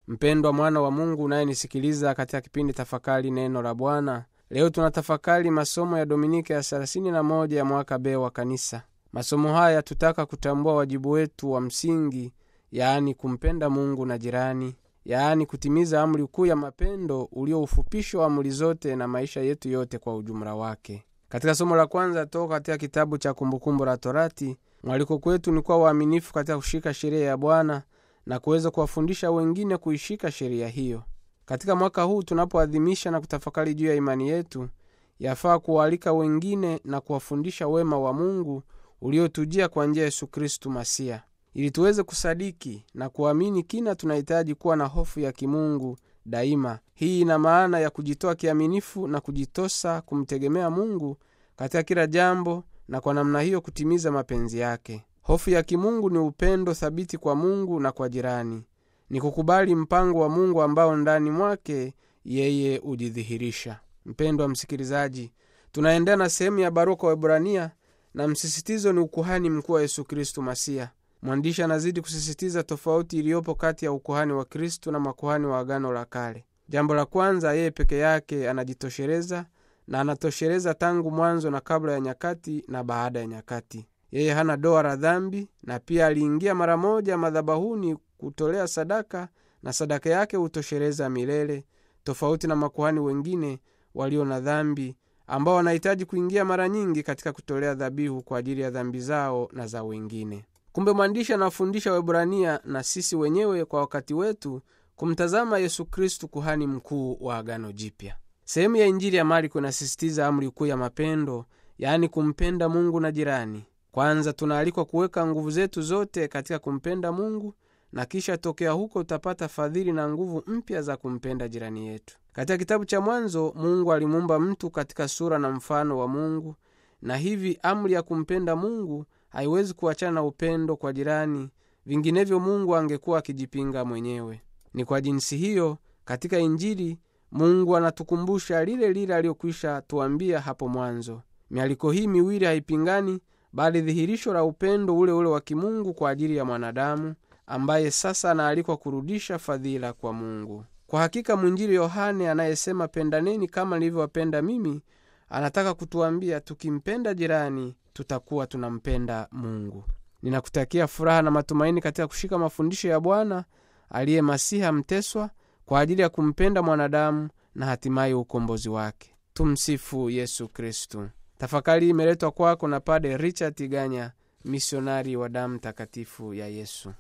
mpendwa mwana wa mungu unayenisikiliza katika kipindi tafakari neno la bwana leo tunatafakari masomo ya dominika ya 31 ya mwaka b wa kanisa masomo haya yatutaka kutambua wajibu wetu wa msingi yaani kumpenda mungu na jirani yaani kutimiza amri kuu ya mapendo ulio ufupisho wa amri zote na maisha yetu yote kwa ujumla wake katika somo la kwanza toka katika kitabu cha kumbukumbu la torati mwaliko kwetu ni kuwa waaminifu katika kushika sheria ya bwana na kuweza kuwafundisha wengine kuishika sheria hiyo katika mwaka huu tunapoadhimisha na kutafakari juu ya imani yetu yafaa kuwaalika wengine na kuwafundisha wema wa mungu uliotujia kwa njia ya yesu kristu masiya ili tuweze kusadiki na kuamini kina tunahitaji kuwa na hofu ya kimungu daima hii ina maana ya kujitoa kiaminifu na kujitosa kumtegemea mungu katika kila jambo na kwa namna hiyo kutimiza mapenzi yake hofu ya kimungu ni upendo thabiti kwa mungu na kwa jirani ni kukubali mpango wa mungu ambao ndani mwake yeye hujidhihirisha mpendwa msikilizaji tunaendea na sehemu ya barua kwa webrania na msisitizo ni ukuhani mkuu wa yesu kristu masiya mwandishi anazidi kusisitiza tofauti iliyopo kati ya ukuhani wa kristu na makuhani wa agano la kale jambo la kwanza yeye peke yake anajitosheleza na anatosheleza tangu mwanzo na kabla ya nyakati na baada ya nyakati yeye hana doa la dhambi na pia aliingia mara moja madhabahuni kutolea sadaka na sadaka yake hutosheleza milele tofauti na makuhani wengine walio na dhambi ambao wanahitaji kuingia mara nyingi katika kutolea dhabihu kwa ajili ya dhambi zao na za wengine kumbe mwandishi anafundisha webrania na sisi wenyewe kwa wakati wetu kumtazama yesu kristu kuhani mkuu wa agano jipya sehemu ya injili ya marko inasisitiza amri kuu ya mapendo yaani kumpenda mungu na jirani kwanza tunaalikwa kuweka nguvu zetu zote katika kumpenda mungu na kisha tokea huko utapata fadhili na nguvu mpya za kumpenda jirani yetu katika kitabu cha mwanzo mungu alimuumba mtu katika sura na mfano wa mungu na hivi amri ya kumpenda mungu haiwezi kuachana na upendo kwa jirani vinginevyo mungu angekuwa akijipinga mwenyewe ni kwa jinsi hiyo katika injili mungu anatukumbusha lile lile aliyokwisha tuambia hapo mwanzo mialiko hii miwili haipingani bali dhihirisho la upendo ule ule wa kimungu kwa ajili ya mwanadamu ambaye sasa anaalikwa kurudisha fadhila kwa mungu kwa hakika mwinjili yohane anayesema pendaneni kama nilivyowapenda mimi anataka kutuambia tukimpenda jirani tutakuwa tunampenda mungu ninakutakia furaha na matumaini katika kushika mafundisho ya bwana aliye masiha mteswa kwa ajili ya kumpenda mwanadamu na hatimaye ukombozi wake tumsifu yesu kristu tafakari imeletwa kwako na pade richard tiganya misionari wa damu takatifu ya yesu